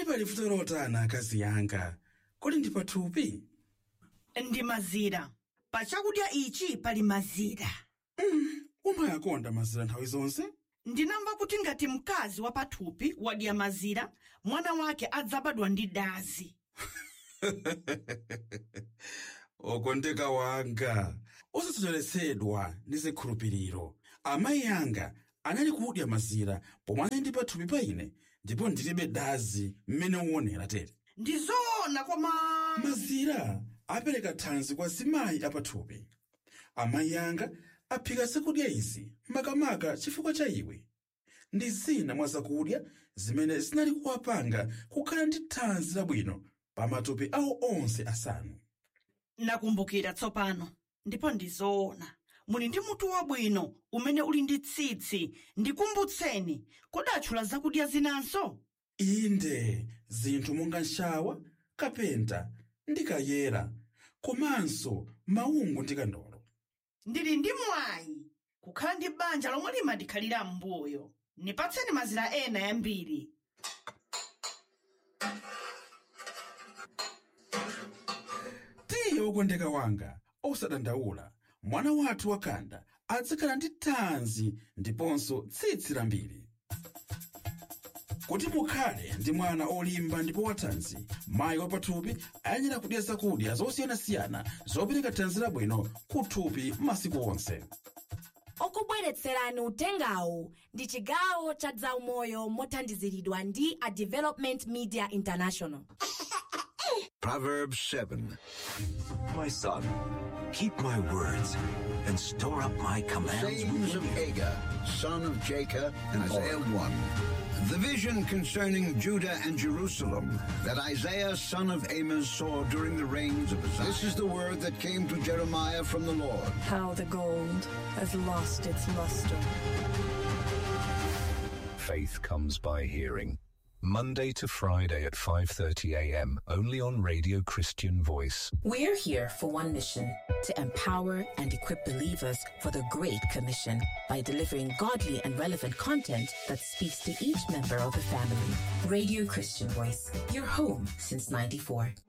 pali vuto lotana akazi yanga kodi ndi pathupi ndi mazira pa chakudya ichi pali mazira umayakonda mazira nthawi zonse ndinamva kuti ngati mkazi wa pathupi wadya mazira mwana wake adzabadwa ndi dazi okondeka wanga osasocheretsedwa ndi zikhulupiriro amayi anga anali kudya mazira pomwe anali ndi pathupi pa ine ndipo ndilibe dazi mmene uonera tere ndi zoona koma mazira apereka thanzi kwa zimayi apathupi amayi anga aphika zakudya izi makamaka chifukwa cha iwe ndi zina mwa zakudya zimene zinali kuwapanga kukhala ndi thanzi labwino pa matupi awo onse asanu nakumbukira tsopano ndipo ndi zoona muli ndi mutu wabwino umene uli ndi tsitsi ndikumbutseni kodi atchula zakudya zinanso inde zinthu monga nshawa kapenta ndi kayera komanso maungu ndi kandolo ndili ndi mwayi kukhala ndi banja lomwe limadikhalira m'mbuyo nipatseni mazira ena yambiri tiye wokondeka wanga osadandaula mwana wathu wakanda adzakhala ndi thanzi ndiponso tsitsi lambiri kuti mukhale ndi mwana olimba ndipo wathanzi mayi wapathupi ayenera kudya zakudya zosiyanasiyana zopereka thanzi labwino kuthupi masiku onse okubweretserani utengawu ndi chigawo cha zaumoyo mothandiziridwa ndi a development media international Proverbs 7. My son, keep my words and store up my commands Sayings within of you. Agur, son of Jacob, and Isaiah 1. The vision concerning Judah and Jerusalem that Isaiah, son of Amos, saw during the reigns of Uzziah. This is the word that came to Jeremiah from the Lord. How the gold has lost its luster. Faith comes by hearing. Monday to Friday at 5:30 a.m. only on Radio Christian Voice. We're here for one mission to empower and equip believers for the Great Commission by delivering godly and relevant content that speaks to each member of the family. Radio Christian Voice, your home since 94.